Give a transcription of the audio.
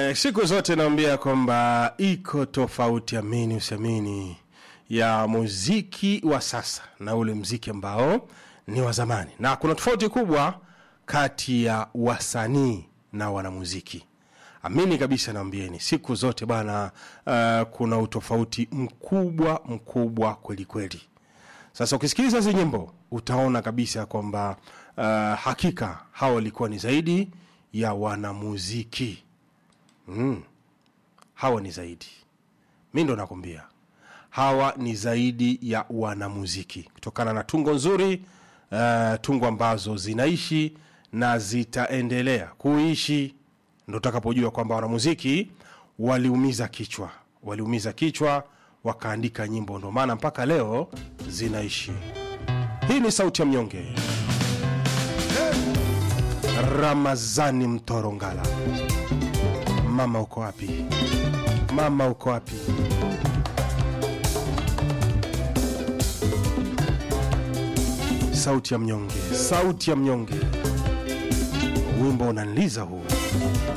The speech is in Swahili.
Eh, siku zote naambia kwamba iko tofauti, amini usiamini, ya muziki wa sasa na ule mziki ambao ni wa zamani, na kuna tofauti kubwa kati ya wasanii na wanamuziki. Amini kabisa, naambieni siku zote bana, uh, kuna utofauti mkubwa mkubwa kweli kweli. Sasa ukisikiliza hizi nyimbo utaona kabisa kwamba uh, hakika hawa walikuwa ni zaidi ya wanamuziki mm. Hawa ni zaidi, mi ndo nakwambia, hawa ni zaidi ya wanamuziki kutokana na tungo nzuri uh, tungo ambazo zinaishi na zitaendelea kuishi. Ndo utakapojua kwamba wanamuziki waliumiza kichwa, waliumiza kichwa wakaandika nyimbo, ndo maana mpaka leo zinaishi. Hii ni sauti ya mnyonge, Ramazani Mtorongala. Mama uko wapi? Mama uko wapi? Sauti ya mnyonge, sauti ya mnyonge, wimbo unaniliza huu.